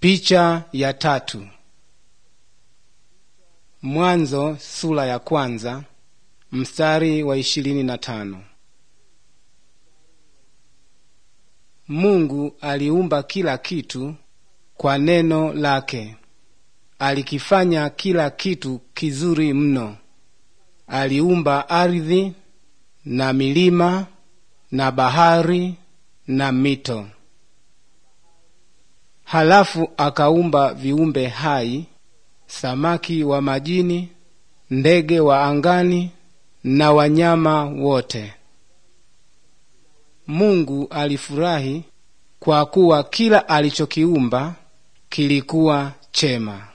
Picha ya tatu. Mwanzo sura ya kwanza mstari wa ishirini na tano. Mungu aliumba kila kitu kwa neno lake. Alikifanya kila kitu kizuri mno. Aliumba ardhi na milima na bahari na mito. Halafu akaumba viumbe hai, samaki wa majini, ndege wa angani na wanyama wote. Mungu alifurahi kwa kuwa kila alichokiumba kilikuwa chema.